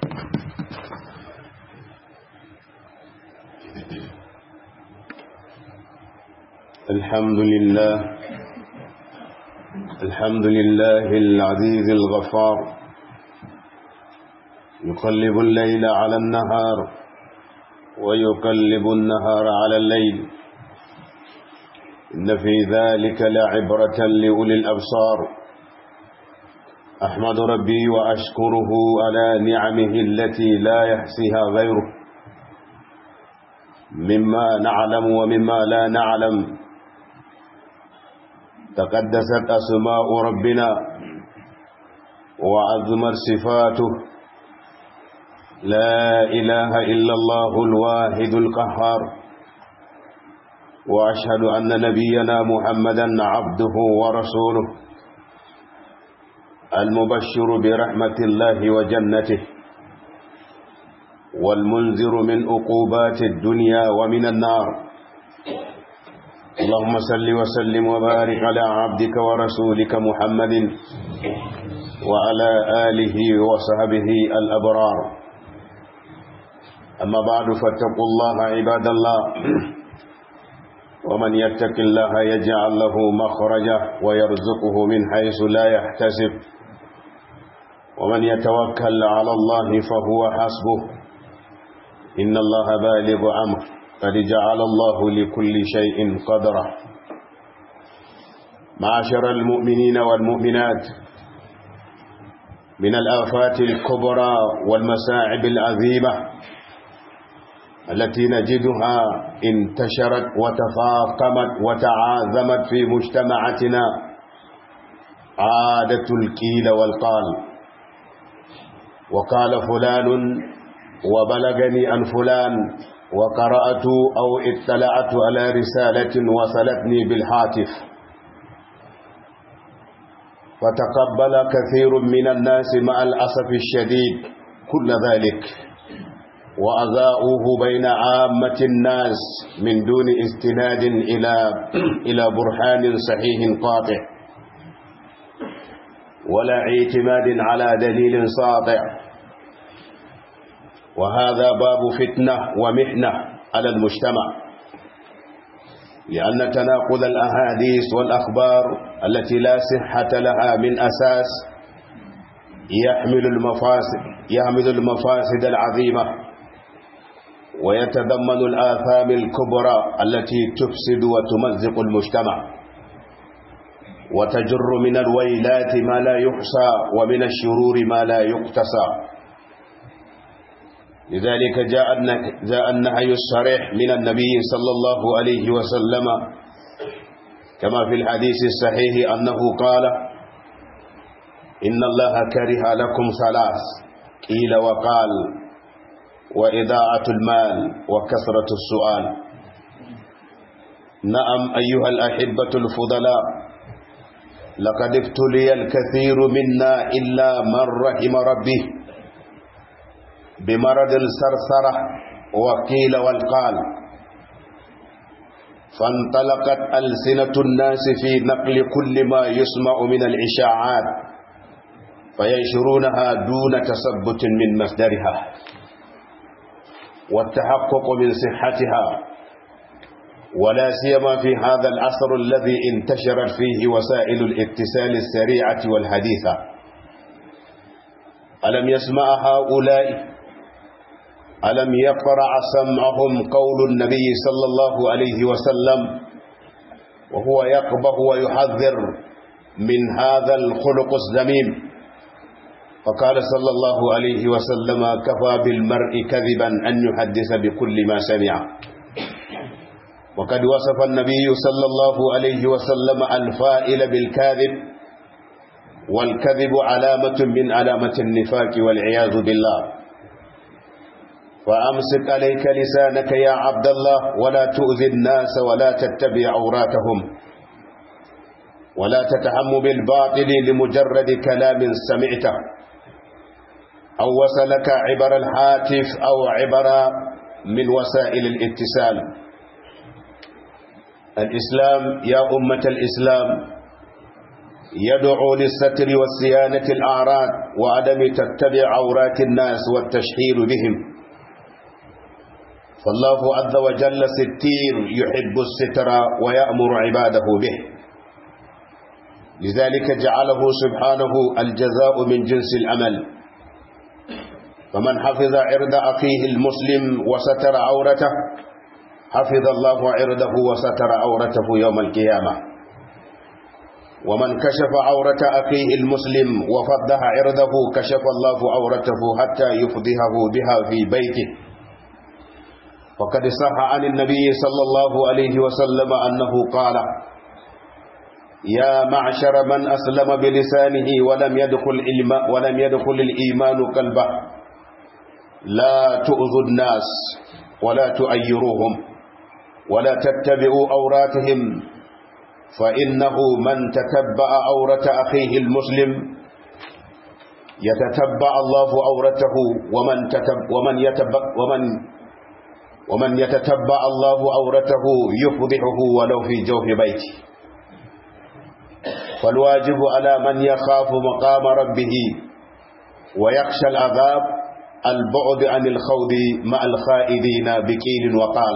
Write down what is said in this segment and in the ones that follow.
الحمد لله الحمد لله العزيز الغفار يقلب الليل على النهار ويقلب النهار على الليل إن في ذلك لعبرة لأولي الأبصار أحمد ربي وأشكره على نعمه التي لا يحصيها غيره مما نعلم ومما لا نعلم تقدست أسماء ربنا وعظمت صفاته لا إله إلا الله الواحد القهار وأشهد أن نبينا محمدا عبده ورسوله المبشر برحمة الله وجنته والمنذر من عقوبات الدنيا ومن النار اللهم صل وسلم وبارك على عبدك ورسولك محمد وعلى آله وصحبه الأبرار أما بعد فاتقوا الله عباد الله ومن يتق الله يجعل له مخرجا ويرزقه من حيث لا يحتسب ومن يتوكل على الله فهو حسبه إن الله بالغ أمر قد جعل الله لكل شيء قدرا معاشر المؤمنين والمؤمنات من الآفات الكبرى والمساعب العظيمة التي نجدها انتشرت وتفاقمت وتعاظمت في مجتمعاتنا عادة الكيل والقال وقال فلان وبلغني عن فلان وقرأت أو اطلعت على رسالة وصلتني بالهاتف فتقبل كثير من الناس مع الأسف الشديد كل ذلك وأذاؤوه بين عامة الناس من دون استناد إلى إلى برهان صحيح قاطع ولا اعتماد على دليل ساطع وهذا باب فتنة ومحنة على المجتمع لأن تناقض الأحاديث والأخبار التي لا صحة لها من أساس يحمل المفاسد يحمل المفاسد العظيمة ويتضمن الآثام الكبرى التي تفسد وتمزق المجتمع وتجر من الويلات ما لا يحصى ومن الشرور ما لا يقتصى لذلك جاء جاء النهي الصريح من النبي صلى الله عليه وسلم كما في الحديث الصحيح أنه قال إن الله كره لكم ثلاث قيل وقال وإذاعة المال وكثرة السؤال نعم أيها الأحبة الفضلاء لقد ابتلي الكثير منا إلا من رحم ربه بمرض السرسرة وقيل والقال فانطلقت ألسنة الناس في نقل كل ما يسمع من الإشاعات فينشرونها دون تثبت من مصدرها والتحقق من صحتها ولا سيما في هذا العصر الذي انتشرت فيه وسائل الاتصال السريعة والحديثة ألم يسمع هؤلاء ألم يقرع سمعهم قول النبي صلى الله عليه وسلم وهو يقبه ويحذر من هذا الخلق الذميم فقال صلى الله عليه وسلم كفى بالمرء كذبا أن يحدث بكل ما سمع وقد وصف النبي صلى الله عليه وسلم الفائل بالكاذب والكذب علامة من علامة النفاق والعياذ بالله فأمسك عليك لسانك يا عبد الله ولا تؤذي الناس ولا تتبع عوراتهم ولا تتهم بالباطل لمجرد كلام سمعته أو وصلك عبر الهاتف أو عبر من وسائل الاتصال الإسلام يا أمة الإسلام يدعو للستر والصيانة الأعراض وعدم تتبع عورات الناس والتشهير بهم فالله عز وجل ستير يحب الستر ويأمر عباده به لذلك جعله سبحانه الجزاء من جنس الأمل فمن حفظ عرض أخيه المسلم وستر عورته حفظ الله عرضه وستر عورته يوم القيامة ومن كشف عورة أخيه المسلم وفضح عرضه كشف الله عورته حتى يفضحه بها في بيته وقد صح عن النبي صلى الله عليه وسلم أنه قال يا معشر من أسلم بلسانه ولم يدخل ولم يدخل الإيمان قلبه لا تؤذوا الناس ولا تؤيروهم ولا تتبعوا أوراتهم فإنه من تتبع أورة أخيه المسلم يتتبع الله أورته ومن تتب ومن يتبع ومن ومن يتتبع الله أورته يفضحه ولو في جوف بيته فالواجب على من يخاف مقام ربه ويخشى العذاب البعد عن الخوض مع الخائدين بكيل وقال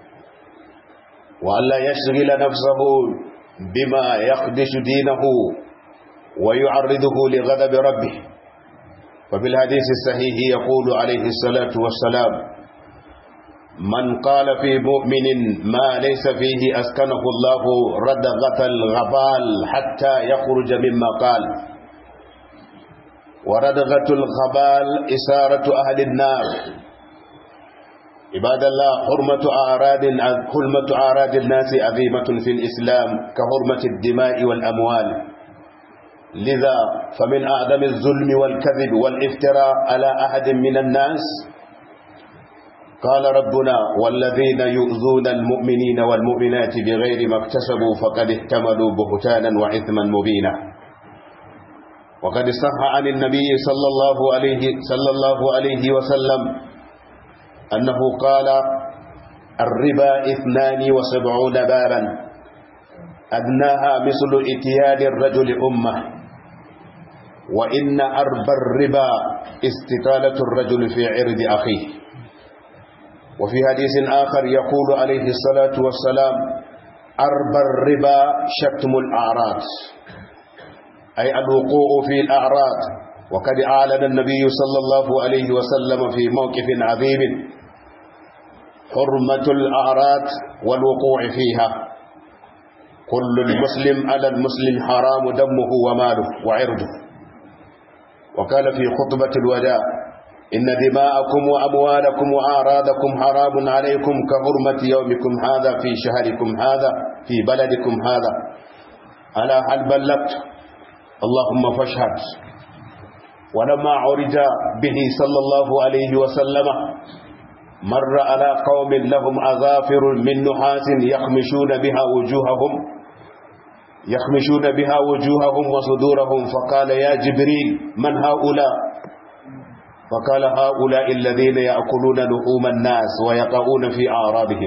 وألا يشغل نفسه بما يخدش دينه ويعرضه لغضب ربه وفي الحديث الصحيح يقول عليه الصلاة والسلام من قال في مؤمن ما ليس فيه أسكنه الله ردغة الغبال حتى يخرج مما قال وردغة الغبال إسارة أهل النار عباد الله حرمة أعراض حرمة أعراض الناس عظيمة في الإسلام كحرمة الدماء والأموال لذا فمن أعظم الظلم والكذب والافتراء على أحد من الناس قال ربنا والذين يؤذون المؤمنين والمؤمنات بغير ما اكتسبوا فقد احتملوا بهتانا وإثما مبينا وقد صح عن النبي صلى الله عليه صلى الله عليه وسلم أنه قال الربا اثنان وسبعون بابا أدناها مثل اتيان الرجل أمه وإن أرب الربا استطالة الرجل في عرض أخيه وفي حديث آخر يقول عليه الصلاة والسلام أرب الربا شتم الأعراض أي الوقوع في الأعراض وقد أعلن النبي صلى الله عليه وسلم في موقف عظيم حرمة الأعراض والوقوع فيها كل المسلم على المسلم حرام دمه وماله وعرضه وقال في خطبة الوداع إن دماءكم وأموالكم وأعراضكم حرام عليكم كحرمة يومكم هذا في شهركم هذا في بلدكم هذا ألا هل بلغت اللهم فاشهد ولما عرج به صلى الله عليه وسلم مر على قوم لهم أظافر من نحاس يخمشون بها وجوههم يخمشون بها وجوههم وصدورهم فقال يا جبريل من هؤلاء فقال هؤلاء الذين يأكلون لحوم الناس ويقعون في أعراضهم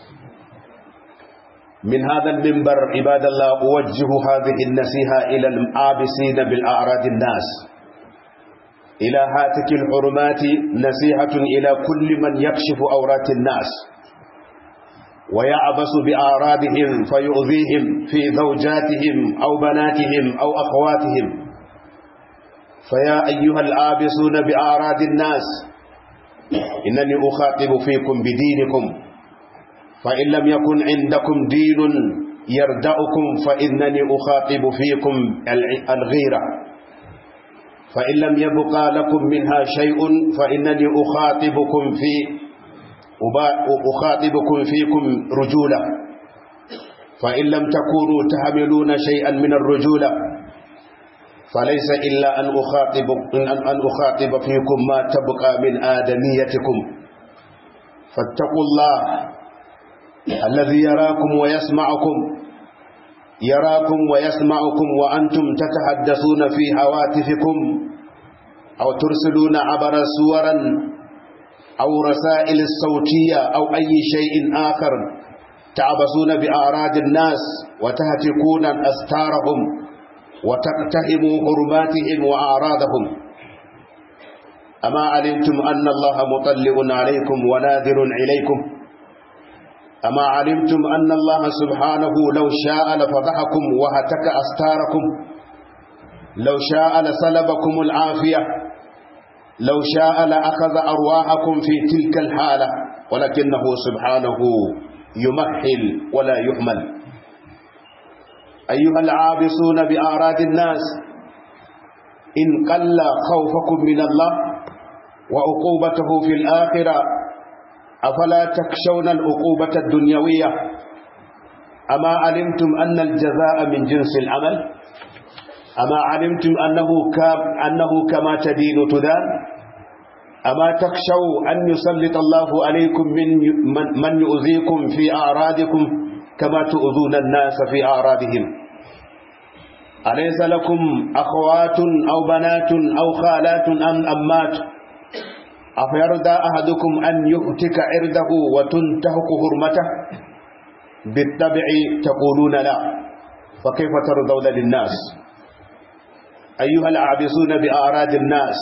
من هذا المنبر عباد الله أوجه هذه النصيحة إلى العابسين بالأعراض الناس إلى هاتك الحرمات نصيحة إلى كل من يكشف أورات الناس ويعبس بأعراضهم فيؤذيهم في زوجاتهم أو بناتهم أو أخواتهم فيا أيها الآبسون بأعراض الناس إنني أخاطب فيكم بدينكم فإن لم يكن عندكم دين يردأكم فإنني أخاطب فيكم الغيرة فإن لم يبقى لكم منها شيء فإنني أخاطبكم في أخاطبكم فيكم رجولة فإن لم تكونوا تحملون شيئا من الرجولة فليس إلا أن أخاطب, أن أخاطب فيكم ما تبقى من آدميتكم فاتقوا الله الذي يراكم ويسمعكم يراكم ويسمعكم وأنتم تتحدثون في هواتفكم أو ترسلون عبر صورا أو رسائل الصوتية أو أي شيء آخر تعبسون بأعراض الناس وتهتكون أستارهم وتقتحموا حرماتهم وأعراضهم أما علمتم أن الله مطلع عليكم وناذر إليكم أما علمتم أن الله سبحانه لو شاء لفضحكم وهتك أستاركم لو شاء لسلبكم العافية لو شاء لأخذ أرواحكم في تلك الحالة ولكنه سبحانه يمهل ولا يهمل أيها العابسون بآراد الناس إن قل خوفكم من الله وعقوبته في الآخرة أفلا تخشون العقوبة الدنيوية أما علمتم أن الجزاء من جنس العمل أما علمتم أنه, أنه كما تدين تدان أما تخشوا أن يسلط الله عليكم من من يؤذيكم في أعراضكم كما تؤذون الناس في أعراضهم أليس لكم أخوات أو بنات أو خالات أم أمات أفيرضى أحدكم أن يؤتك عرضه وتنتهك حرمته بالطبع تقولون لا فكيف ترضون للناس أيها العابسون بأعراض الناس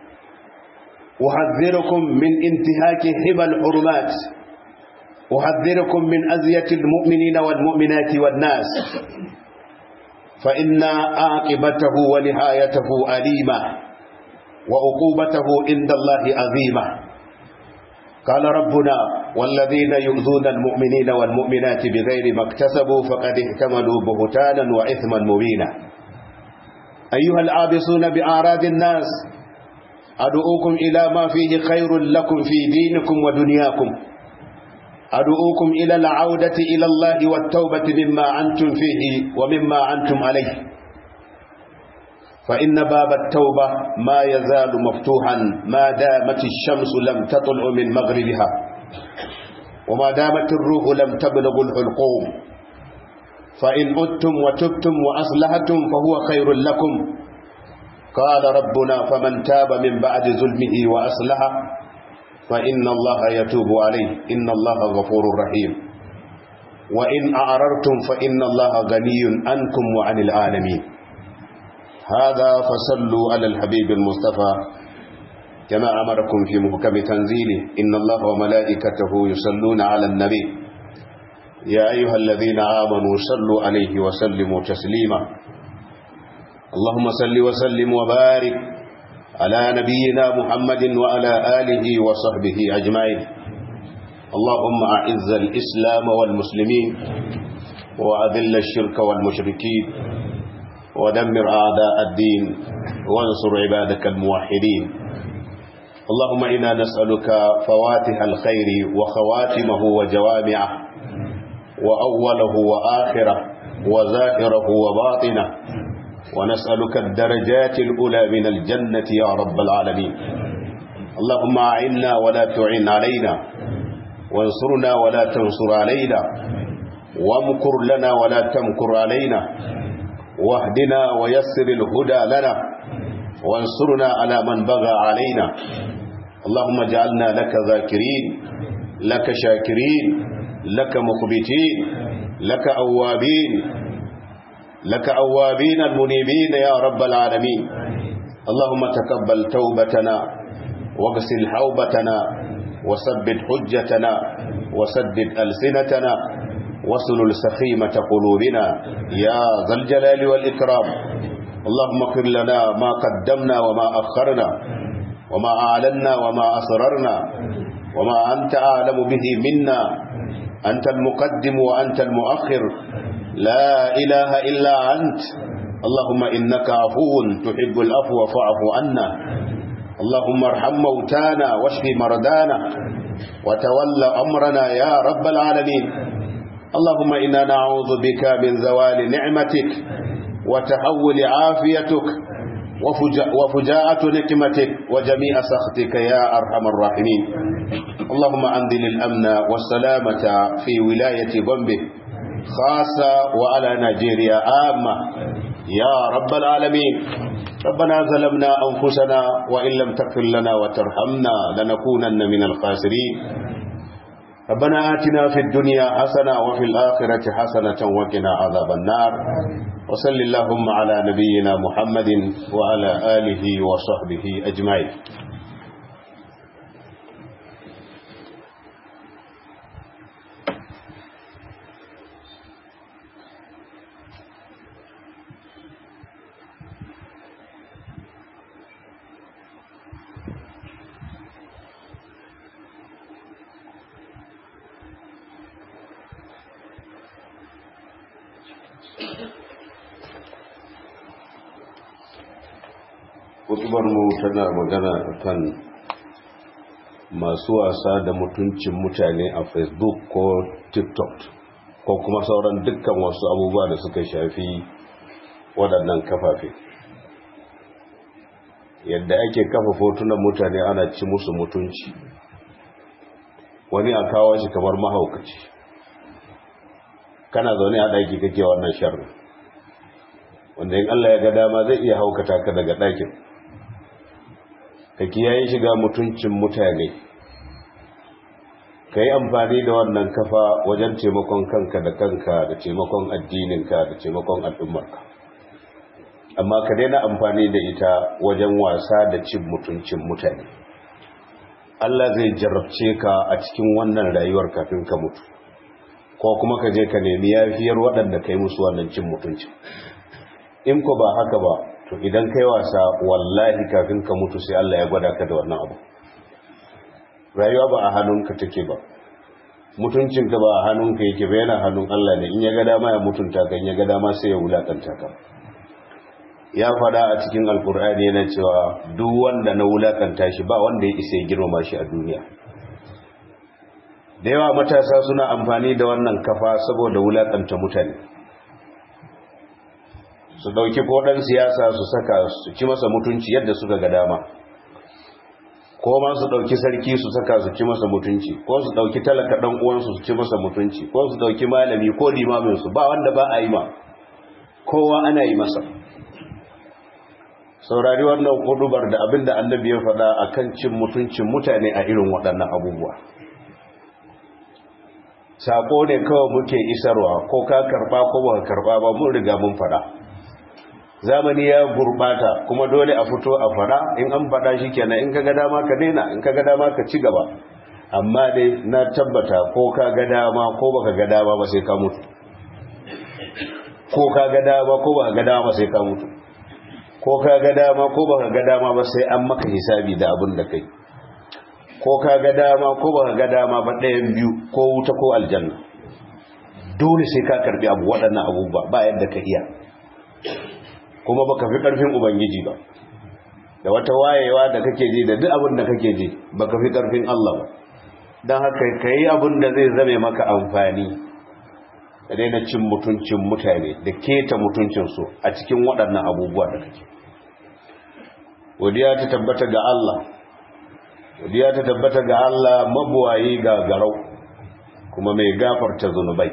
أحذركم من انتهاك حمى الحرمات أحذركم من أذية المؤمنين والمؤمنات والناس فإن عاقبته ونهايته أليمة وعقوبته عند الله عظيمة قال ربنا والذين يؤذون المؤمنين والمؤمنات بغير ما اكتسبوا فقد احتملوا بهتانا وإثما مبينا أيها العابسون بأعراض الناس أدعوكم إلى ما فيه خير لكم في دينكم ودنياكم أدعوكم إلى العودة إلى الله والتوبة مما أنتم فيه ومما أنتم عليه فإن باب التوبة ما يزال مفتوحا ما دامت الشمس لم تطلع من مغربها وما دامت الروح لم تبلغ الحلقوم فإن أدتم وتبتم وأصلحتم فهو خير لكم قال ربنا فمن تاب من بعد ظلمه وأصلح فإن الله يتوب عليه إن الله غفور رحيم وإن أعررتم فإن الله غني عنكم وعن العالمين هذا فصلوا على الحبيب المصطفى كما أمركم في محكم تنزيله إن الله وملائكته يصلون على النبي يا أيها الذين آمنوا صلوا عليه وسلموا تسليما اللهم صل وسلم وبارك على نبينا محمد وعلى آله وصحبه أجمعين اللهم أعز الإسلام والمسلمين وأذل الشرك والمشركين ودمر أعداء الدين وانصر عبادك الموحدين اللهم إنا نسألك فواتح الخير وخواتمه وجوامعه وأوله وآخره وزائره وباطنه ونسألك الدرجات الأولى من الجنة يا رب العالمين اللهم أعنا ولا تعن علينا وانصرنا ولا تنصر علينا وامكر لنا ولا تمكر علينا واهدنا ويسر الهدى لنا وانصرنا على من بغى علينا اللهم اجعلنا لك ذاكرين لك شاكرين لك مخبتين لك أوابين لك أوابين المنيبين يا رب العالمين اللهم تقبل توبتنا واغسل حوبتنا وثبت حجتنا وسدد ألسنتنا وصل سخيمة قلوبنا يا ذا الجلال والإكرام اللهم اغفر لنا ما قدمنا وما أخرنا وما أعلنا وما أسررنا وما أنت أعلم به منا أنت المقدم وأنت المؤخر لا إله إلا أنت اللهم إنك عفو تحب العفو فاعف عنا اللهم ارحم موتانا واشف مرضانا وتول أمرنا يا رب العالمين اللهم إنا نعوذ بك من زوال نعمتك وتحول عافيتك وفجاءة نكمتك وجميع سخطك يا أرحم الراحمين اللهم أنزل الأمن والسلامة في ولاية بومبي خاصة وعلى نيجيريا عامة يا رب العالمين ربنا ظلمنا أنفسنا وإن لم تغفر لنا وترحمنا لنكونن من الخاسرين ربنا آتنا في الدنيا حسنة وفي الآخرة حسنة وقنا عذاب النار وصل اللهم على نبينا محمد وعلى آله وصحبه أجمعين mu tana magana kan masu wasa da mutuncin mutane a facebook ko tiktok ko kuma sauran dukkan wasu abubuwa da suka shafi waɗannan kafafe yadda ake kafa fotunan mutane ana ci musu mutunci wani a kawo shi kamar mahaukaci kana zaune a ɗaki kake wannan sharri wanda in Allah ya ga dama zai iya haukata ka daga ɗakin ka kiyaye shiga mutuncin mutane ka yi amfani da wannan kafa wajen taimakon kanka da kanka da taimakon addininka da taimakon al'ummarka amma ka daina amfani da ita wajen wasa da cin mutuncin mutane Allah zai jarabce ka a cikin wannan rayuwar kafin ka mutu ko kuma ka je ka nemi yafiyar waɗanda ka yi musu wannan cin mutuncin in ko ba haka ba to idan kai wasa wallahi kafin ka mutu sai Allah ya gwada ka da wannan abu rayuwa ba a hannunka take ba mutuncinka ba a hannunka yake ba yana hannun Allah ne in ya ga dama ya mutunta ka in ya ga dama sai ya wulakanta ka ya fada a cikin alkur'ani yana cewa duk wanda na wulakanta shi ba wanda ya isa ya girmama shi a duniya da yawa matasa suna amfani da wannan kafa saboda wulakanta mutane su dauki kodan siyasa su saka su ci masa mutunci yadda suka ga dama ko ma su dauki sarki su saka su ci masa mutunci ko su dauki talaka dan uwansu su ci masa mutunci ko su dauki malami ko limamin su ba wanda ba a yi ma kowa ana yi masa saurari wannan kudubar da abinda annabi ya faɗa akan cin mutuncin mutane a irin waɗannan abubuwa sako ne kawai muke isarwa ko ka karba ko ba karba ba mun riga mun faɗa zamani ya gurbata kuma dole a fito a fada in an fada shi kenan in kaga dama ka daina in kaga dama ka ci gaba amma dai na tabbata ko ka ga dama ko baka ga dama ba sai ka mutu ko ka ga dama ko baka ga dama ba sai ka mutu ko ka ga dama ko baka ga dama ba sai an maka hisabi da abin da kai ko ka ga dama ko baka ga dama ba ɗayan biyu ko wuta ko aljanna dole sai ka karbi abu waɗannan abubuwa ba yadda ka iya kuma baka fi karfin ubangiji ba da wata wayewa da kake ji da duk abin da kake ji baka fi karfin Allah ba dan haka kai abin da zai zame maka amfani da daina cin mutuncin mutane da keta mutuncin su a cikin waɗannan abubuwa da kake godiya ta tabbata ga Allah godiya ta tabbata ga Allah mabuwayi ga garau kuma mai gafarta zunubai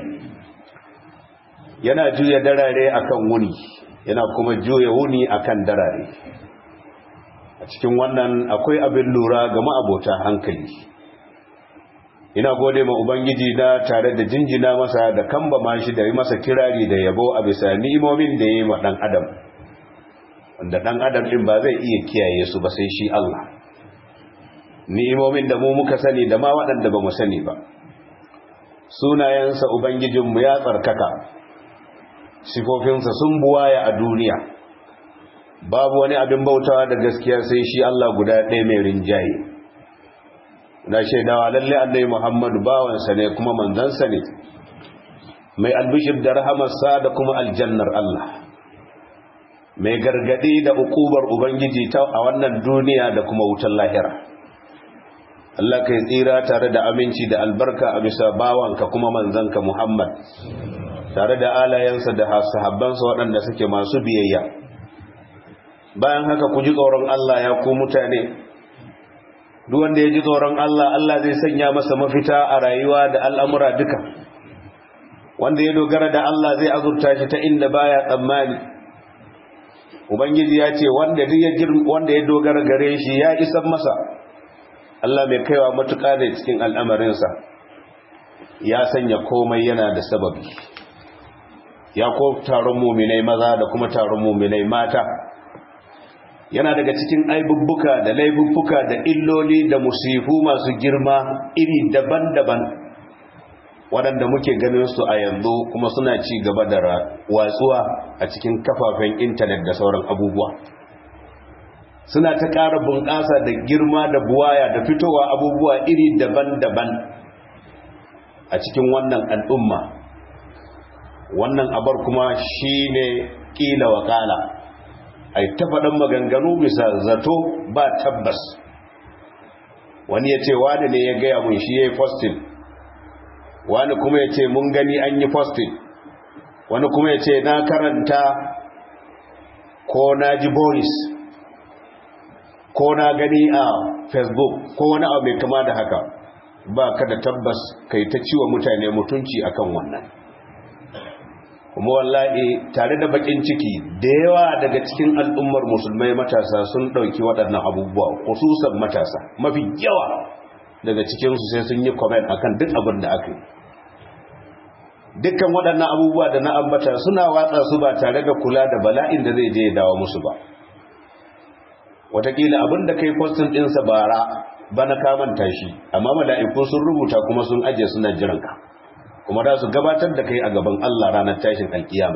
yana juya darare akan wuni yana kuma juya wuni akan darare a cikin wannan akwai abin lura ga ma'abota hankali ina gode ma ubangiji na tare da jinjina masa da kamba mashi da yi masa kirari da yabo a bisa ni'imomin da ya yi wa ɗan adam wanda ɗan adam ɗin ba zai iya kiyaye su ba sai shi Allah ni'imomin da mu muka sani da ma waɗanda ba mu sani ba sunayensa ubangijinmu ya tsarkaka sifofinsa sun buwaya a duniya babu wani abin bautawa da gaskiya sai shi Allah guda ɗaya mai rinjaye na shaidawa lalle annabi Muhammadu bawansa ne kuma manzansa ne mai albishir da rahamarsa da kuma aljannar Allah mai gargadi da ukubar ubangiji ta a wannan duniya da kuma wutar lahira Allah kai tsira tare da aminci da albarka a bisa bawanka kuma manzanka Muhammad tare da alayensa da sahabbansa waɗanda suke masu biyayya bayan haka ku ji tsoron Allah ya ku mutane duk wanda ya ji tsoron Allah Allah zai sanya masa mafita a rayuwa da al'amura duka wanda ya dogara da Allah zai azurta shi ta inda baya tsammani ubangiji ya ce wanda duk ya wanda ya dogara gare shi ya isan masa Allah mai kaiwa matuƙa da cikin al'amarinsa ya sanya komai yana da sababi ya ko taron muminai maza da kuma taron muminai mata yana daga cikin aibubbuka da laifuffuka da illoli da musifu masu girma iri daban-daban waɗanda muke ganin su a yanzu kuma suna ci gaba da watsuwa a cikin kafafen intanet da sauran abubuwa suna ta ƙara bunƙasa da girma da buwaya da fitowa abubuwa iri daban-daban a cikin wannan al'umma wannan abar kuma shi ne ƙila wa ƙala a yi ta faɗin maganganu bisa zato ba tabbas wani ya ce wani ne ya gaya mun shi ya yi fostin wani kuma ya ce mun gani an yi fostin wani kuma ya ce na karanta ko na ji boris ko na gani a facebook ko wani abu mai kama da haka ba ka da tabbas kai ta ciwa mutane mutunci akan wannan kuma wallahi tare da bakin ciki da yawa daga cikin al'ummar musulmai matasa sun ɗauki waɗannan abubuwa khususan matasa mafi yawa daga cikinsu sai sun yi comment akan duk abin da aka yi dukkan waɗannan abubuwa da na ambata suna watsa su ba tare da kula da bala'in da zai je ya dawo musu ba watakila abin da kai postin ɗinsa bara bana kamanta shi amma mala'iku sun rubuta kuma sun ajiye suna jiranka kuma da su gabatar da kai a gaban Allah ranar tashin alkiyama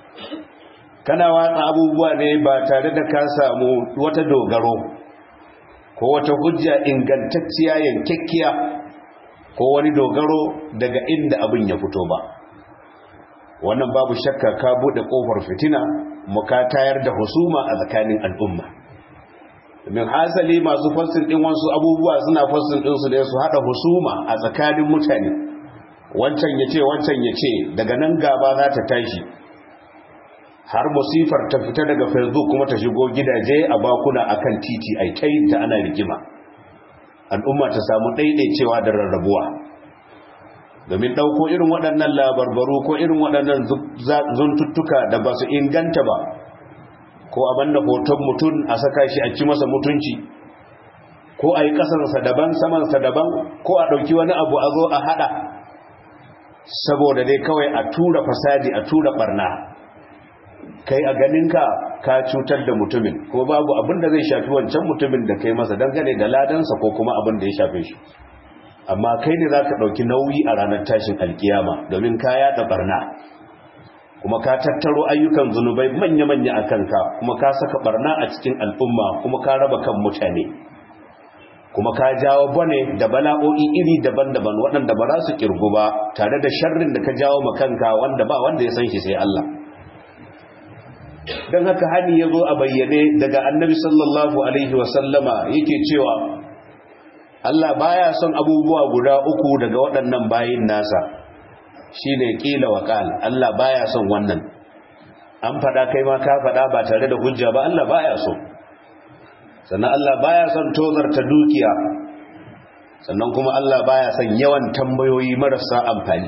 kana watsa abubuwa ne ba tare da ka samu wata dogaro ko wata hujja ingantacciya yankakkiya ko wani dogaro daga inda abin ya fito ba wannan babu shakka ka bude kofar fitina mu ka tayar da husuma a tsakanin al'umma domin hasali masu fassin din wasu abubuwa suna fassin din su da su hada husuma a tsakanin mutane wancan ya ce wancan ya ce daga nan gaba za ta tashi har musifar ta fita daga facebook kuma ta shigo gidaje a bakuna akan titi ai kai ta ana rigima al'umma ta samu ɗaiɗaicewa da rarrabuwa domin ɗauko irin waɗannan labarbaru ko irin waɗannan zuntuttuka da ba su inganta ba ko a banda hoton mutum a saka shi a ci masa mutunci ko a yi ƙasansa daban samansa daban ko a ɗauki wani abu a zo a haɗa saboda dai kawai a tura fasadi a tura ɓarna kai a ganinka ka cutar da mutumin ko babu abin da zai shafi wancan mutumin da kai masa dangane da ladansa ko kuma abin da ya shafe shi amma kai ne za ka ɗauki nauyi a ranar tashin alkiyama domin ka yaɗa ɓarna kuma ka tattaro ayyukan zunubai manya-manya a kanka kuma ka saka ɓarna a cikin al'umma kuma ka raba kan mutane kuma ka jawo bane da bala'o'i iri daban-daban waɗanda ba za su ƙirgu ba tare da sharrin da ka jawo makanka wanda ba wanda ya san shi sai Allah don haka hani ya zo a bayyane daga annabi sallallahu alaihi wasallama yake cewa Allah baya son abubuwa guda uku daga waɗannan bayin nasa shine kila wa qal Allah baya son wannan an fada kai ma ka fada ba tare da hujja ba Allah baya so sannan Allah baya son tozarta dukiya sannan kuma Allah baya son yawan tambayoyi marasa amfani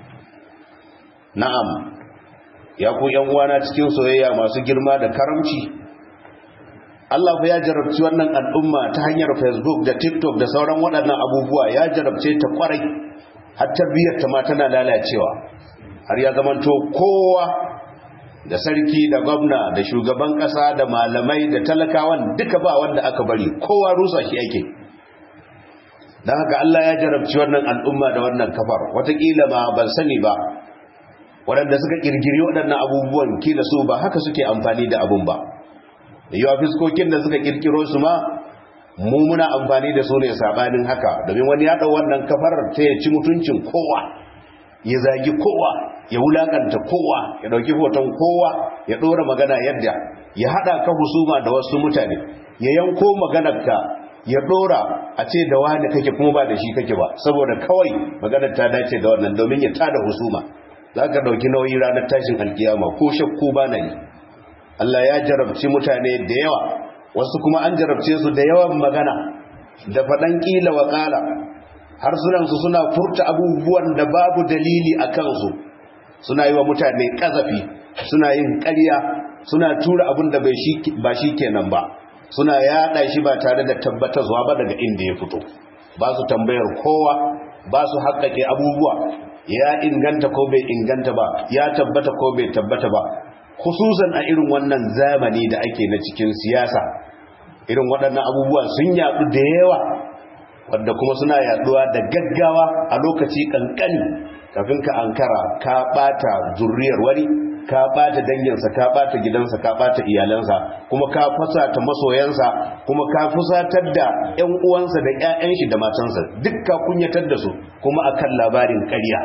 na'am ya ku yan uwana cikin soyayya masu girma da karamci Allah fa ya jarabci wannan al'umma ta hanyar Facebook da TikTok da sauran waɗannan abubuwa ya jarabce ta kwarai har tarbiyyar ta ma tana lalacewa har ya zamanto kowa da sarki da gwamna da shugaban ƙasa da malamai da talakawan duka ba wanda aka bari kowa rusa shi ake don haka Allah ya jarabci wannan al'umma da wannan kafar watakila ma ban sani ba waɗanda suka ƙirƙiri waɗannan abubuwan kila su ba haka suke amfani da abun ba da yawa fiskokin da suka ƙirƙiro su ma mu muna amfani da su ne saɓanin haka domin wani ya ɗau wannan kafar ta ya ci mutuncin kowa ya zagi kowa ya wulakanta kowa ya ɗauki hoton kowa ya ɗora magana yadda ya haɗa ka husuma da wasu mutane ya yanko maganarka ya ɗora a ce da wani kake kuma ba da shi kake ba saboda kawai maganar ta dace da wannan domin ya tada husuma za ka ɗauki nauyi ranar tashin alkiyama ko shakku ba na yi Allah ya jarabci mutane da yawa wasu kuma an jarabce su da yawan magana da faɗan ƙila wa ƙala harsunansu suna furta abubuwan da babu dalili a kansu suna yi wa mutane ƙazafi suna yin ƙarya suna tura abin da ba shi kenan ba suna yaɗa shi ba tare da tabbatarwa ba daga inda ya fito ba su tambayar kowa ba su haƙƙaƙe abubuwa ya inganta ko bai inganta ba ya tabbata ko bai tabbata ba khususan a irin wannan zamani da ake na cikin siyasa irin waɗannan abubuwa sun yaɗu da yawa wadda kuma suna yaɗuwa da gaggawa a lokaci ƙanƙani kafin ka ankara ka ɓata zurriyar wani ka ɓata danginsa ka ɓata gidansa ka ɓata iyalansa kuma ka fusata masoyansa kuma ka fusatar da 'yan uwansa da 'ya'yan shi da matansa duk ka kunyatar da su kuma akan labarin ƙarya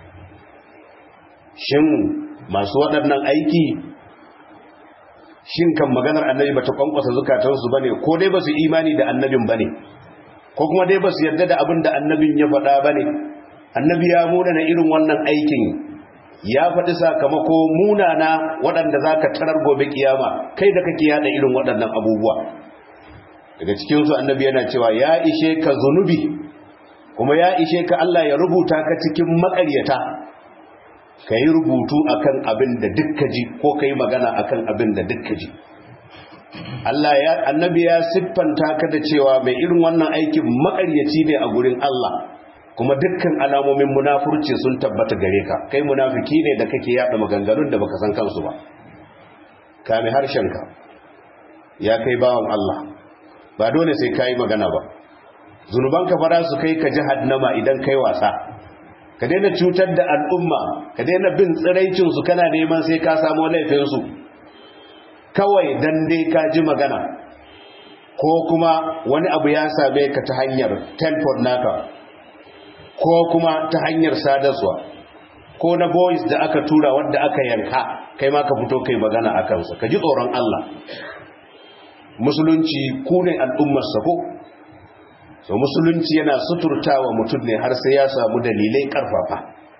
shin masu waɗannan aiki shin kan maganar annabi bata kwankwasa zukatansu bane ko dai basu imani da annabin bane ko kuma dai basu yarda da abin da annabin ya faɗa bane annabi ya muna na irin wannan aikin ya faɗi sakamako munana waɗanda za ka tarar gobe kiyama kai da kake yada irin waɗannan abubuwa daga cikinsu annabi yana cewa ya ishe ka zunubi kuma ya ishe ka Allah ya rubuta ka cikin maƙaryata ka yi rubutu akan abin da dukka ji ko ka yi magana akan abin da dukka ji Allah ya annabi ya siffanta ka da cewa mai irin wannan aikin maƙaryaci ne a gurin Allah kuma dukkan alamomin munafurci sun tabbata gare ka kai munafiki ne da kake yada maganganun da baka san kansu ba kame harshenka ya kai bawan Allah ba dole sai kai magana ba zunubanka fara su kai ka jahannama idan kai wasa ka daina cutar da al'umma ka daina bin tsiraicin su kana neman sai ka samu laifin su kawai dan dai ka ji magana ko kuma wani abu ya same ka ta hanyar telefon naka ko kuma ta hanyar sadarwa ko na voice da aka tura wadda aka yanka kai ma ka fito kai magana a kansa ka ji tsoron Allah musulunci ku ne al'ummarsa ko so musulunci yana suturtawa mutum ne har sai ya samu dalilai karfafa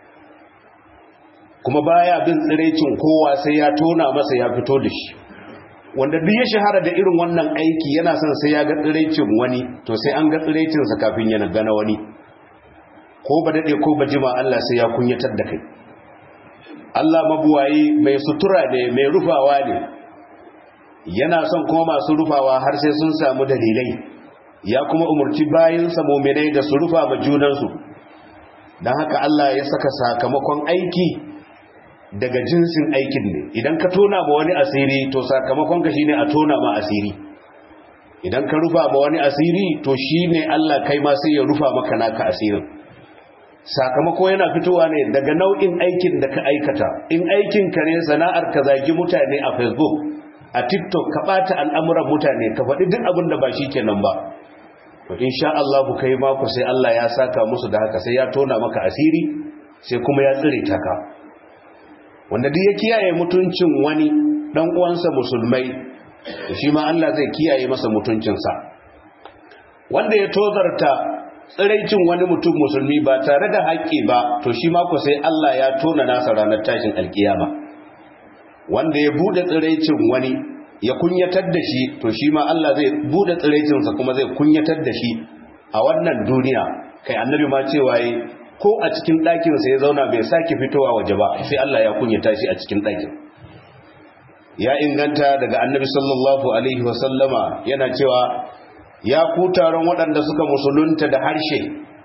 kuma baya bin tsirecin kowa sai ya tona masa ya fito da shi wanda duk ya shahara da irin wannan aiki yana son sai ya ga tsirecin wani to sai an ga tsirecinsa kafin yana gana wani ko ba daɗe ko ba jima Allah sai ya kunyatar da kai Allah mabuwayi mai sutura ne mai rufawa ne yana son kuma masu rufawa har sai sun samu dalilai ya kuma umarci bayansa muminai da su rufa ma junansu don haka Allah ya saka sakamakon aiki daga jinsin aikin ne idan ka tona ma wani asiri to sakamakon ka shine a tona ma asiri idan ka rufa ma wani asiri to shine Allah kai ma sai ya rufa maka naka asirin sakamako yana fitowa ne daga nau'in aikin da ka aikata in aikin ka ne sana'ar ka zagi mutane a facebook a tiktok ka bata al'amuran mutane ka faɗi duk abin da ba shi kenan ba to insha Allah ku kai mako sai Allah ya saka musu da haka sai ya tona maka asiri sai kuma ya tsire ta ka wanda duk ya kiyaye mutuncin wani dan uwansa musulmai shi ma Allah zai kiyaye masa mutuncinsa wanda ya tozarta tsiraicin wani mutum musulmi ba tare da haƙƙi ba to shi mako sai Allah ya tona nasa ranar tashin alkiyama wanda ya bude tsiraicin wani ya kunyatar da shi to shi ma Allah zai bude tsiraicinsa kuma zai kunyatar da shi a wannan duniya kai annabi ma cewa yi ko a cikin ɗakinsa ya zauna bai sake fitowa waje ba sai Allah ya kunyata shi a cikin ɗakin ya inganta daga annabi sallallahu alaihi wasallama yana cewa ya ku taron waɗanda suka musulunta da harshe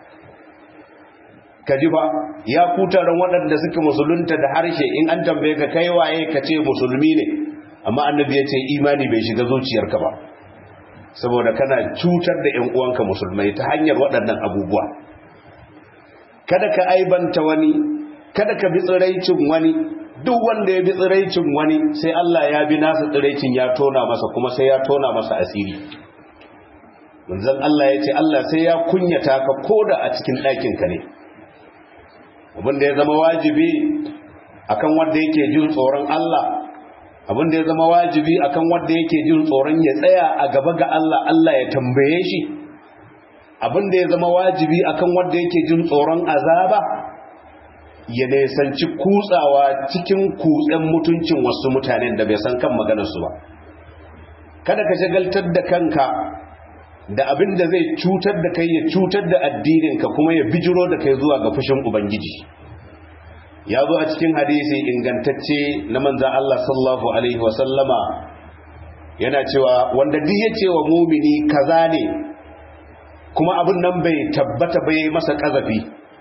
ba ya ku taron waɗanda suka musulunta da harshe in an tambaye ka kai waye ka ce musulmi ne amma annabi ya ce imani bai shiga zuciyarka ba saboda kana cutar da 'yan uwanka musulmai ta hanyar waɗannan abubuwa kada ka aibanta wani kada ka bi tsiraicin wani duk wanda ya bi tsiraicin wani sai Allah ya bi nasa tsiraicin ya tona masa kuma sai ya tona masa asiri manzon Allah ya ce Allah sai ya kunyata ka koda a cikin ɗakinka ne abinda ya zama wajibi akan wanda yake jin tsoron Allah abinda ya zama wajibi akan wanda yake jin tsoron ya tsaya a gaba ga Allah Allah ya tambaye shi abinda ya zama wajibi akan wanda yake jin tsoron azaba ya nesanci kutsawa cikin kutsen mutuncin wasu mutanen da bai san kan maganarsu ba kada ka shagaltar da kanka da abin da zai cutar da kai ya cutar da addininka kuma ya bijiro da kai zuwa ga fushin ubangiji ya zo a cikin hadisi ingantacce na manzan Allah sallallahu alaihi wasallama yana cewa wanda duk ya ce wa mumini kaza ne kuma abin nan bai tabbata bai masa kazafi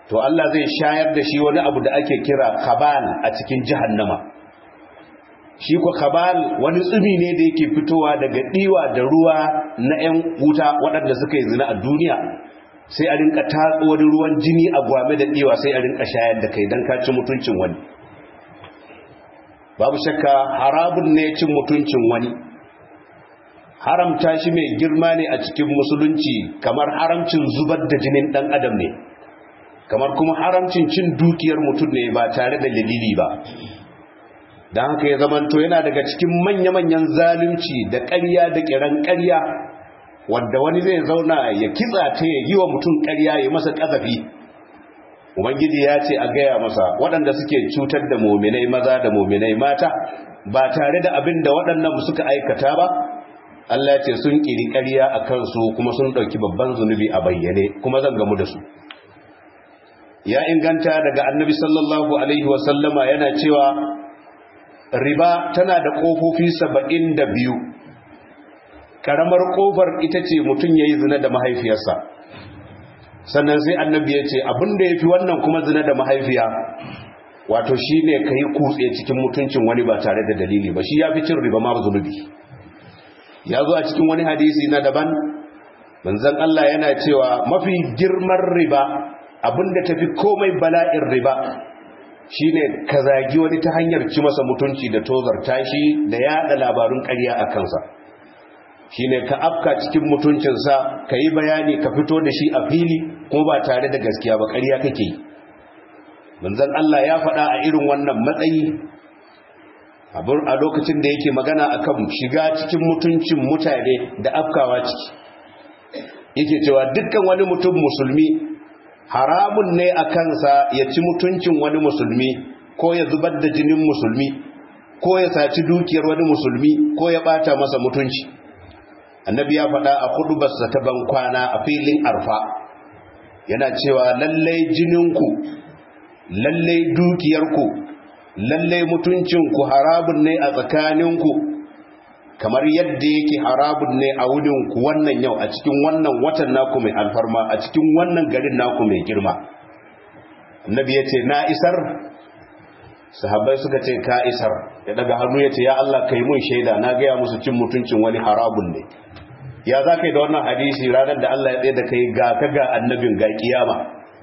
to Allah zai shayar da shi wani abu da ake kira khabal a cikin jahannama shi ko khabal wani tsumi ne da yake fitowa daga diwa da ruwa na 'yan wuta waɗanda suka yi zina a duniya sai a rinka tatso wani ruwan jini a gwame da diwa sai a rinka shayar da kai don kaci mutuncin wani babu shakka harabun ne cin mutuncin wani haramta shi mai girma ne a cikin musulunci kamar haramcin zubar da jinin ɗan adam ne kamar kuma haramcin cin dukiyar mutum ne ba tare da dalili ba don haka ya zamanto yana daga cikin manya-manyan zalunci da ƙarya da ƙiran ƙarya wadda wani zai zauna ya kitsa ta ya yi wa mutum ƙarya ya masa ƙazafi ubangiji ya ce a gaya masa waɗanda suke cutar da mominai maza da mominai mata ba tare da abin da waɗannan suka aikata ba Allah ce sun ƙiri ƙarya a kansu kuma sun ɗauki babban zunubi a bayyane kuma zan gamu da su ya inganta daga annabi sallallahu alaihi wasallama yana cewa riba tana da ƙofofi saba'in da biyu ƙaramar ƙofar ita ce mutum ya yi zina da mahaifiyarsa sannan sai annabi ya ce abinda ya fi wannan kuma zina da mahaifiya wato shi ne ka yi kutse cikin mutuncin wani ba tare da dalili ba shi ya fi cin riba ma zunubi ya zo a cikin wani hadisi na daban manzan Allah yana cewa mafi girman riba abinda tafi komai bala'in riba shine ka zagi wani ta hanyar ci masa mutunci da tozarta shi da yada labarun ƙarya a kansa shine ka afka cikin mutuncinsa ka yi bayani ka fito da shi a fili kuma ba tare da gaskiya ba ƙarya kake yi manzan Allah ya faɗa a irin wannan matsayi a lokacin da yake magana akan shiga cikin mutuncin mutane da afkawa ciki yake cewa dukkan wani mutum musulmi haramun ne a kansa ya ci mutuncin wani musulmi ko ya zubar da jinin musulmi ko ya saci dukiyar wani musulmi ko ya bata masa mutunci annabi ya faɗa a hudubarsa ta ban kwana a filin arfa yana cewa lallai jininku lallai dukiyarku lallai mutuncinku harabun ne a tsakaninku kamar yadda yake harabun ne a wudinku wannan yau a cikin wannan watan naku mai alfarma a cikin wannan garin naku mai girma annabi ya ce na isar sahabbai suka ce ka isar ya daga hannu ya ce ya Allah kai mun shaida na gaya musu cin mutuncin wani harabun ne ya za ka yi da wannan hadisi ranar da Allah ya tsaye da kai ga ka ga annabin ga kiyama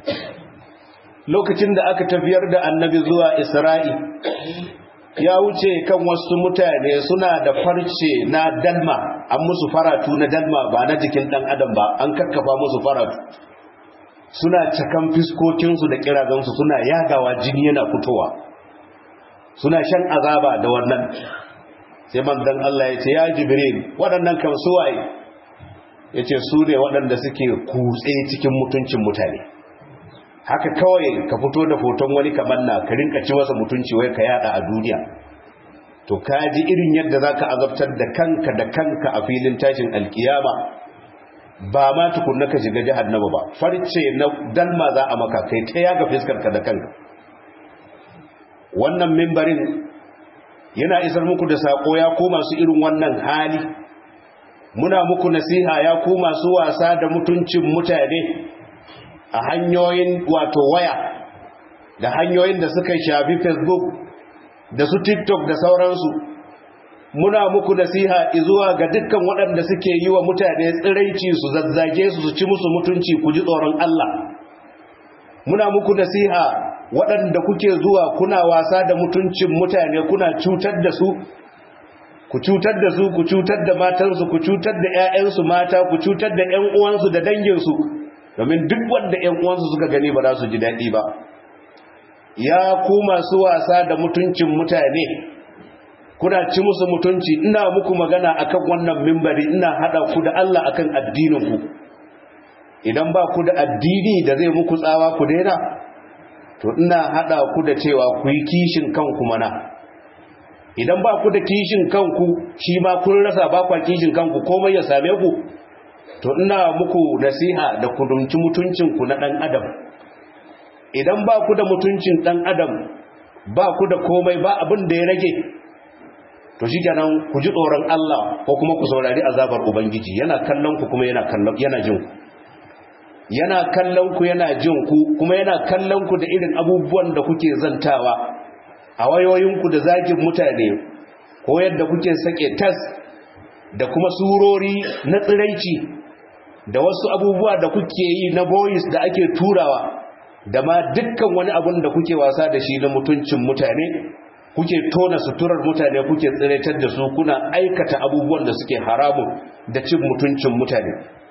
lokacin da aka tafiyar da annabi zuwa isra'i ya wuce kan wasu mutane suna da farce na dalma an musu faratu na dalma ba na jikin dan adam ba an kakkafa musu faratu suna cakan fiskokinsu da kirazansu suna yagawa jini yana fitowa suna shan azaba da wannan sai manzon Allah ya ce ya jibril waɗannan kan suwaye ya ce su ne waɗanda suke kutse cikin mutuncin mutane haka kawai ka fito da hoton wani kamar na ka rinka ci masa mutunci wai ka yada a duniya to ka ji irin yadda zaka azabtar da kanka da kanka a filin tashin alkiyama ba ma tukunna ka shiga jahannama ba farce na dalma za a maka kai ta yaga fiskar ka da kanka wannan mimbarin yana isar muku da sako ya ko masu irin wannan hali muna muku nasiha ya ku masu wasa da mutuncin mutane a hanyoyin wato waya da hanyoyin da suka shafi facebook da su tiktok da sauransu muna muku nasiha zuwa ga dukkan waɗanda suke yi wa mutane tsiraici su zazzage su su ci musu mutunci ku ji tsoron Allah muna muku nasiha waɗanda kuke zuwa kuna wasa da mutuncin mutane kuna cutar da su ku cutar da su ku cutar da matansu ku cutar da 'ya'yansu mata ku cutar da 'yan uwansu da danginsu domin duk wanda 'yan uwansu suka gani ba za su ji daɗi ba ya ku masu wasa da mutuncin mutane kuna ci musu mutunci ina muku magana akan wannan mimbari ina hada ku da Allah akan addininku idan ba ku da addini da zai muku tsawa ku daina to ina hada ku da cewa ku yi kishin kanku mana idan ba ku da kishin kanku shi ma kun rasa ba kwa kishin kanku komai ya same ku to ina muku nasiha da ku dumci mutuncinku na dan adam idan ba ku da mutuncin dan adam ba ku da komai ba abin da ya rage to shi kenan ku ji tsoron Allah ko kuma ku saurari azabar ubangiji yana kallon ku kuma yana kallon yana jin ku yana kallon ku yana jin ku kuma yana kallon ku da irin abubuwan da kuke zantawa a wayoyinku da zagin mutane ko yadda kuke sake tas da kuma surori na tsiraici da wasu abubuwa da kuke yi na boys da ake turawa da ma dukkan wani abun da kuke wasa da shi na mutuncin mutane kuke tona suturar mutane kuke tsiraitar da su kuna aikata abubuwan da suke haramun da cin mutuncin mutane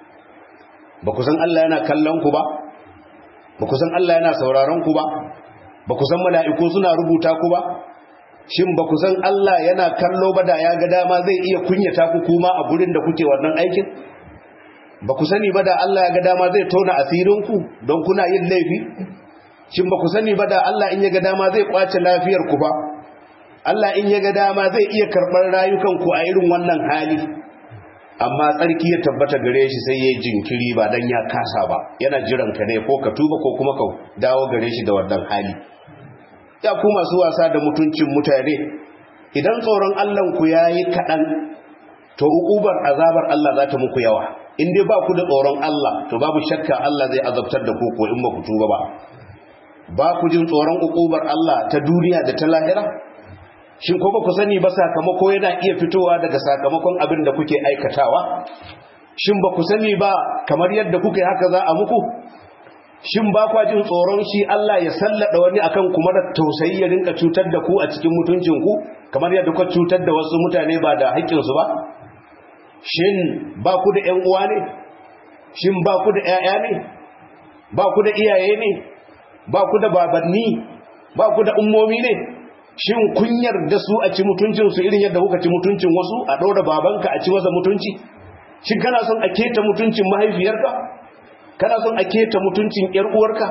ba ku san Allah yana kallon ku ba ba ku san Allah yana sauraron ku ba ba ku san mala'iku suna rubuta ku ba shin ba ku san Allah yana kallo ba da ya ga dama zai iya kunyata ku kuma a gurin da kuke wannan aikin ba ku sani ba da Allah ya ga dama zai tona asirinku don kuna yin laifi shin ba ku sani ba da Allah in ya ga dama zai kwace lafiyar ku ba Allah in ya ga dama zai iya karɓar rayukanku a irin wannan hali amma tsarki ya tabbata gare shi sai ya jinkiri ba dan ya kasa ba yana jiran ka ne ko ka tuba ko kuma ka dawo gare shi da wannan hali ya ku masu wasa da mutuncin mutane idan tsoron Allah ku yayi kaɗan to uƙubar azabar Allah za ta muku yawa in dai ba ku da tsoron Allah to babu shakka Allah zai azabtar da ku ko in ba ku tuba ba ba ku jin tsoron uƙubar Allah ta duniya da ta lahira shin ko ba ku sani ba sakamako yana iya fitowa daga sakamakon abin da kuke aikatawa shin ba ku sani ba kamar yadda kuke haka za a muku shin ba kwa jin tsoron shi Allah ya sallada wani akan kuma da tausayi ya rinka cutar da ku a cikin mutuncin ku kamar yadda kuka cutar da wasu mutane ba da haƙƙin su ba shin ba ku da ƴan uwa ne shin ba ku da ƴaƴa ne ba ku da iyaye ne ba ku da babanni ba ku da ummomi ne shin kun yarda su a ci mutuncin su irin yadda kuka ci mutuncin wasu a ɗora babanka a ci masa mutunci shin kana son a keta mutuncin mahaifiyarka kana son a keta mutuncin ƴar uwarka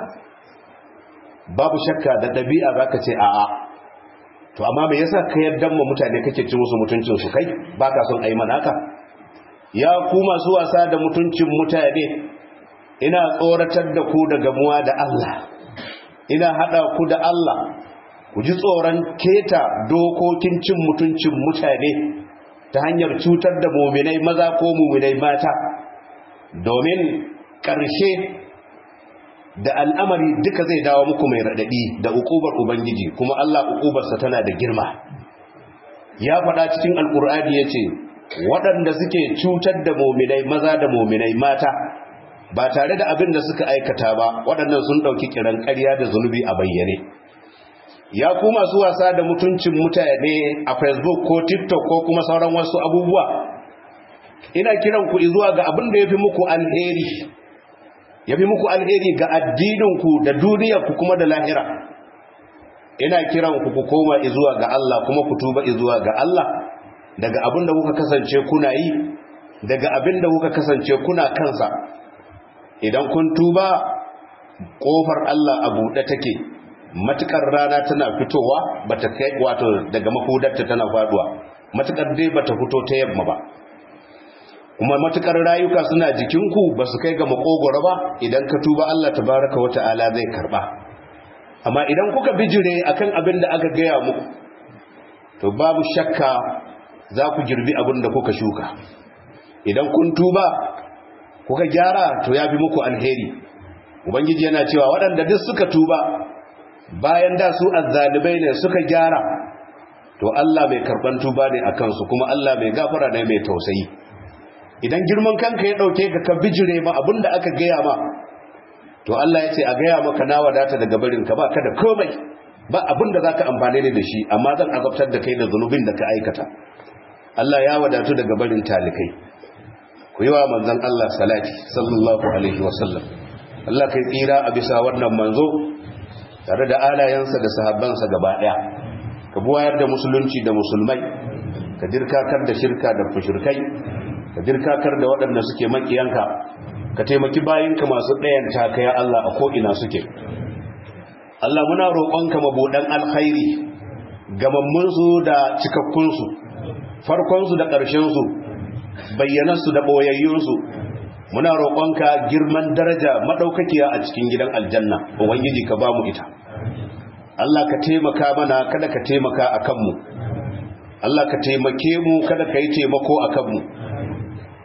babu shakka da ɗabi'a zaka ce a'a to amma me yasa ka yarda mu mutane kake ci musu mutuncin su kai baka son ayi manaka ya ku masu wasa da mutuncin mutane ina tsoratar da ku daga muwa da Allah ina hada ku da Allah ku ji tsoron keta dokokin cin mutuncin mutane ta hanyar cutar da muminai maza ko muminai mata domin ƙarshe da al'amari duka zai dawo muku mai raɗaɗi da ukubar ubangiji kuma Allah ukubarsa tana da girma ya faɗa cikin alƙur'ani ya ce waɗanda suke cutar da muminai maza da muminai mata ba tare da abin da suka aikata ba waɗannan sun ɗauki kiran ƙarya da zunubi a bayyane ya ku masu wasa da mutuncin mutane a facebook ko tiktok ko kuma sauran wasu abubuwa ina kiran ku zuwa ga abin da ya fi muku alheri ya fi muku alheri ga addininku da duniyarku kuma da lahira ina kiran ku ku koma zuwa ga Allah kuma ku tuba zuwa ga Allah daga abin da kuka kasance kuna yi daga abin da kuka kasance kuna kansa idan kun tuba kofar Allah a buɗe take matukar rana tana fitowa bata kai wato daga mahudarta tana faduwa matukar dai bata fito ta yamma ba kuma matukar rayuka suna jikinku ba su kai ga makogoro ba idan ka tuba Allah tabaraka wa ta'ala zai karba amma idan kuka bijire akan abin da aka gaya muku to babu shakka za ku girbi abin da kuka shuka idan kun tuba kuka gyara to ya fi muku alheri ubangiji yana cewa waɗanda duk suka tuba bayan da su azzalibai ne suka gyara to Allah mai karban tuba ne a kansu kuma Allah mai gafara ne mai tausayi idan girman kanka ya dauke ka ka bijire ma abinda aka gaya ma to Allah ya ce a gaya maka na wadata daga barin ka ba ka da komai ba abinda zaka amfane ne da shi amma zan azabtar da kai da zunubin da ka aikata Allah ya wadatu daga barin talikai ku yi wa manzon Allah salati sallallahu alaihi wasallam Allah kai tsira a bisa wannan manzo tare da alayensa da sahabbansa gaba daya ka buwayar da musulunci da musulmai ka dirkakar da shirka da fushirkai ka dirkakar da waɗanda suke makiyanka ka taimaki bayinka masu ɗayan takaya Allah a ko'ina suke Allah muna roƙonka mabuɗan alkhairi gamammunsu da cikakkunsu farkonsu da ƙarshensu bayyanansu da ɓoyayyunsu muna roƙonka girman daraja maɗaukakiya a cikin gidan aljanna ubangiji ka ba mu ita Allah ka taimaka mana kada ka taimaka a kanmu Allah ka taimake mu kada ka yi taimako a kanmu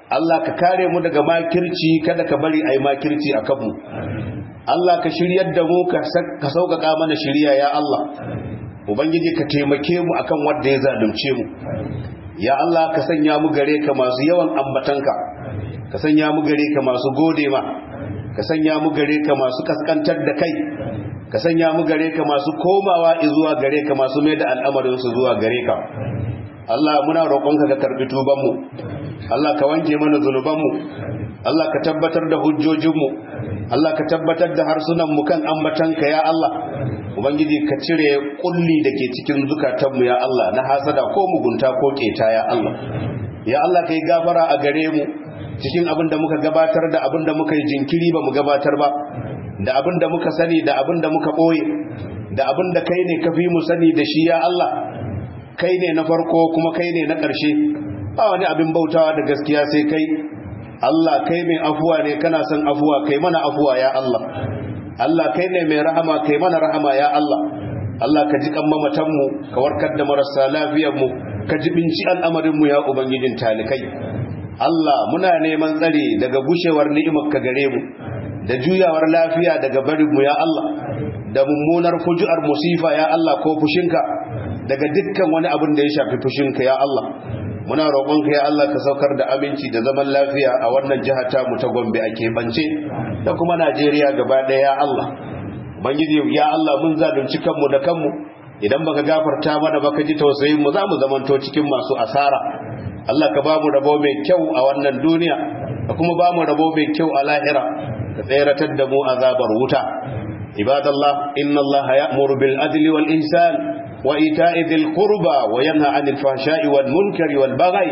Allah ka kare mu daga makirci kada ka bari a yi makirci a kanmu Allah ka shiryar da mu ka sauƙaƙa mana shirya ya Allah Ubangiji ka taimake mu akan wanda ya zalunce mu ya Allah ka sanya mu gare ka masu yawan ambatanka ka sanya mu gare ka masu gode ma ka sanya mu gare ka masu kaskantar da kai ka sanya mu gare ka masu komawa zuwa gare ka masu mai da al'amarinsu zuwa gare ka Allah muna roƙonka ka karɓi tubanmu Allah ka wanke mana zunubanmu Allah ka tabbatar da hujjojinmu Allah ka tabbatar da harsunanmu kan ambatanka ya Allah Ubangiji ka cire kulli da ke cikin zukatanmu ya Allah na hasada ko mugunta ko keta ya Allah ya Allah ka yi gafara a gare mu cikin abin da muka gabatar da abin da muka yi jinkiri ba mu gabatar ba da abin da muka sani da abin da muka ɓoye da abin da kai ne ka fi mu sani da shi ya Allah kai ne na farko kuma kai ne na ƙarshe ba wani abin bautawa da gaskiya sai kai Allah kai mai afuwa ne kana son afuwa kai mana afuwa ya Allah Allah kai ne mai rahama kai mana rahama ya Allah Allah ka ji kan mamatanmu ka warkar da marasa lafiyarmu ka ji binci al'amarinmu ya ubangijin talikai Allah muna neman tsare daga gushewar ni'imar ka gare mu da juyawar lafiya daga barinmu ya Allah da mummunar fuju'ar musifa ya Allah ko fushinka daga dukkan wani abin da ya shafi fushinka ya Allah muna roƙonka ya Allah ka saukar da aminci da zaman lafiya a wannan jiha ta mu ta Gombe a keɓance da kuma Najeriya gaba ɗaya ya Allah Ubangiji ya Allah mun zalunci kanmu da kanmu idan baka gafarta mana baka ji tausayin mu za mu zamanto cikin masu asara Allah ka ba mu rabo mai kyau a wannan duniya da kuma ba mu rabo mai kyau a lahira ka tseratar da mu azabar wuta ibadallah inna Allah ya'muru bil adli wal ihsan وإيتاء ذي القربى وينهى عن الفحشاء والمنكر والبغي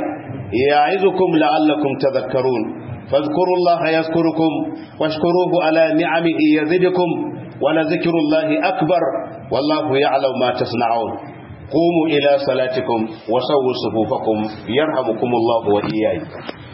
يعظكم لعلكم تذكرون فاذكروا الله يذكركم واشكروه على نعمه يزدكم ولذكر الله أكبر والله يعلم ما تصنعون قوموا إلى صلاتكم وسووا صفوفكم يرحمكم الله وإياكم